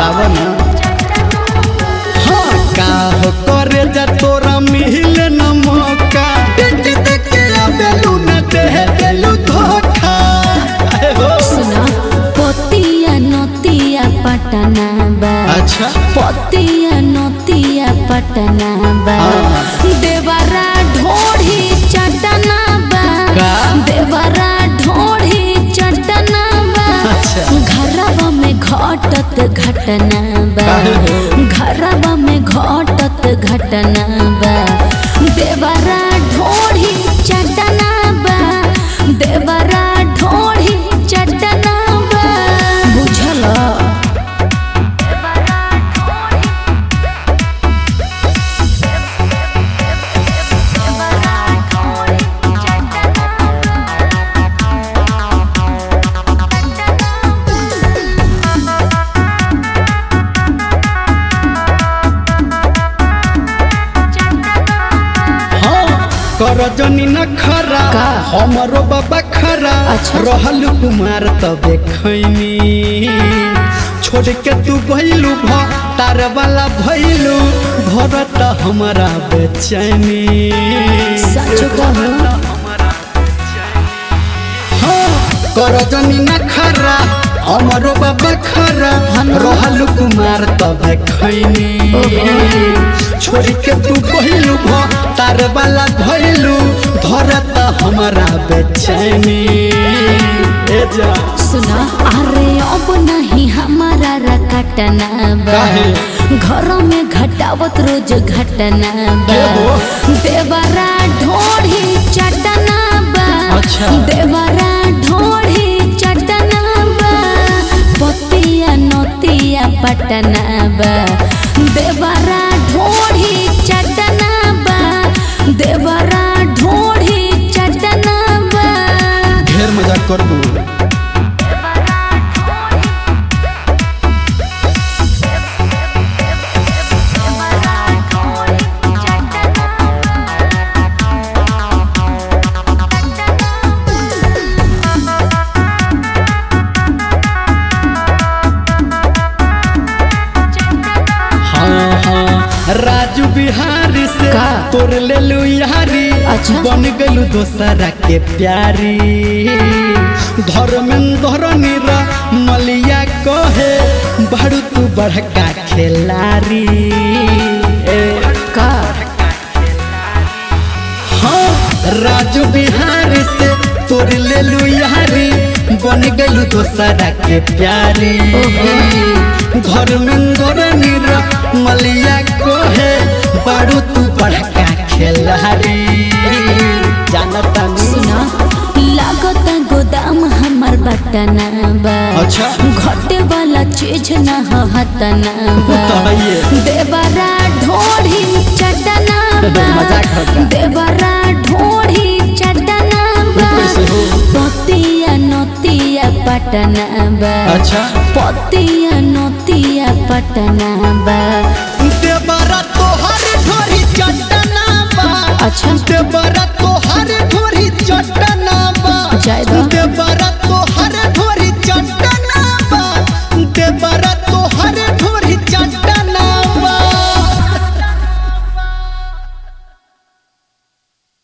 आव ना हाँ का हो करे जा तोरा मिल न मौका देख देख के आबेलू न दे देलू धोखा अरे हो सुना पतिया नतिया पटना बा अच्छा पतिया नतिया पटना बा हाँ। देवरा ढोढ़ी चटना बा का? देवरा ढोढ़ी चटना बा अच्छा। घरवा में घटत घटना बा काहे हो? घरवा में घटत घटना बा देवरा ढोढ़ी चटना बा देवरा ढोढ़ी चटना बा बुझल हाँ कर जनी न खरा का? हमरो बाबा खरा अच्छा। रहल कुमार तबे खैनी छोड़ के तू भइलू भ तार वाला भइलू भरत हमारा बेचैनी सच कहू हाँ कर जनी न खरा हमरो बाबा खरा रहल कुमार तबे खैनी छोड़ के तू भइलू भ तार वाला भइलू धरत हमारा बेचैनी ए जा सुना अरे अब नहीं हमारा रकटना बा काहे? घर में घटावत रोज घटना बा के हो? देवरा ढोढ़ी चटना बा अच्छा। देवरा ढोढ़ी चटना बा पतिया नतिया पटना बा देवरा ढोढ़ी चटना बा देवरा ढोढ़ी चटना बा ढेर मजाक करबू हाँ हाँ राजू बिहारी से का? तोर ले लू यारी अच्छा। बन गलू दोसरा के प्यारी धर्मेंद्र नीरा मलिया कहे बड़ू तू बड़का खेलारी ए, का हाँ राजू बिहारी से तोर ले लू यारी बन गलू दोसरा के प्यारी धर्मेंद्र नीरा मलिया कहे बड़ू तू बड़का खेलारी जानता नहीं सुना लागत गोदाम हमर बटना बा अच्छा। घटे वाला चीज न हतना बा बताइए। देवरा ढोढ़ी चटना बा मजाक होता। देवरा ढोढ़ी चटना बा कैसे हो? पतिया नतिया पटना बा अच्छा। पतिया नतिया पटना बा देवरा तोहर ढोरी चटना बा अच्छा। देवरा